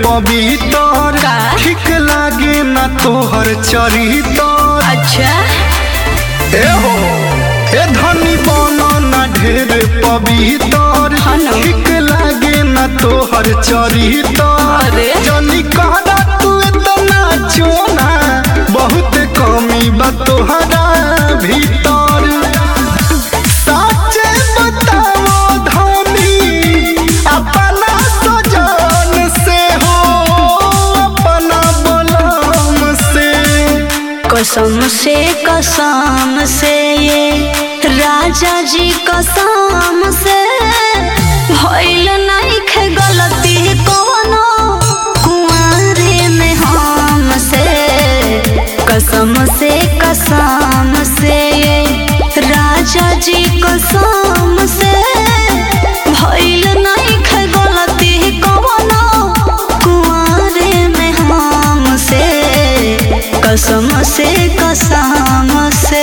पवित्र का? ठीक लागे ना तोहर चरितर अच्छा ए हो ए धनी बनो ना ढेर पवित्र हाँ ना। ठीक लागे ना तोहर चरितर अरे। जनी कहना तू इतना चोना बहुत कमी बा तोहरा भीतर साचे बताओ धनी अपना सजन से हो अपना बलम से कसम से कसम से ये राजा जी कसम से भइल नइखे गलती कोनो कुंवारे में हम से कसम से कसम से ये राजा जी कसम से भइल नइखे गलती कोनो कुंवारे में हम से कसम से कसम से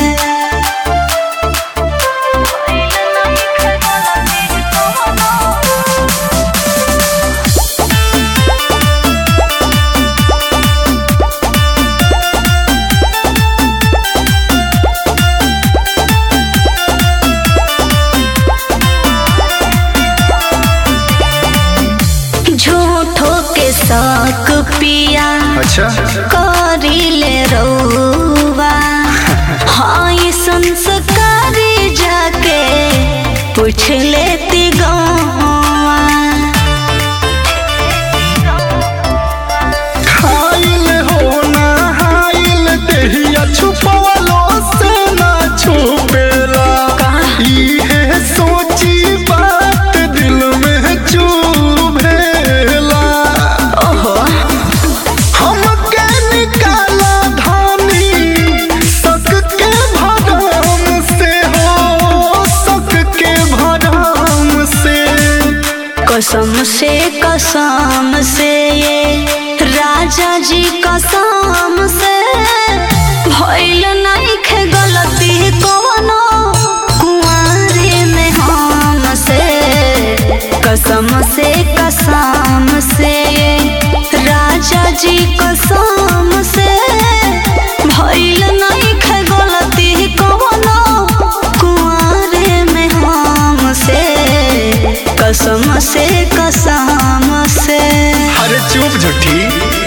झूठो के शक पिया अच्छा करिले रउवा हाँ ये संस्कारी जाके पूछ लेती गौवा खाइल हो ना हाइल देहिया छुपवलो से ना छुपेला इहे सोची बात दिल में चुभेला ओहो हमके निकाला धानी सक के भरम से हो सक के भरम से कसम से कसम से ये राजा जी कसम से भइल नइखे गलती कोनो कुंवारे में हम से कसम से कसम से ये राजा जी कसम से भइल नइखे गलती कोनो कुंवारे में हम से कसम से कसम से अरे चुप झूठी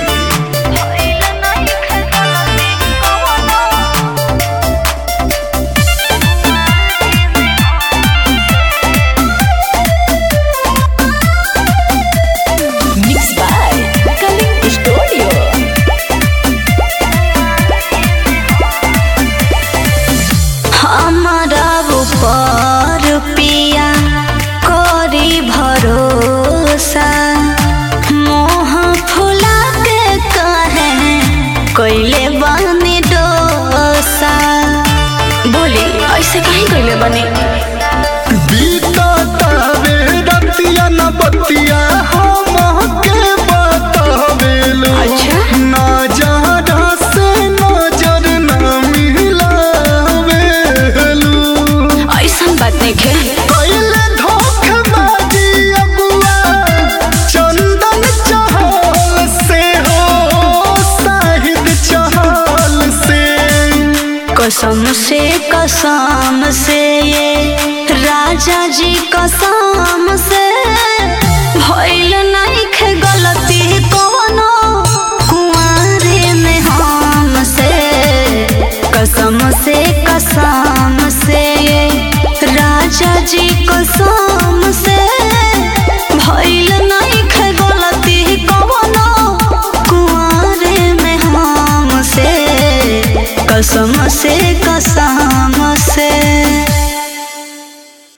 Mixed by Kaling Studio. हमारा ऊपर पिया करी भरोसा मोह फुला के कहे कैले बनी डोसा बोली ऐसे कहीं कैले बनी बीततावे रतिया न बतिया हमके बतावेलू अच्छा। नजर से नजर न मिलावेलू ऐसा बात नहीं खे कैले धोखेबाजी अगुआ चंदन चहल से हो साहिद चहल से कसम से कसम से ये राजा जी कसम से भइल नहीं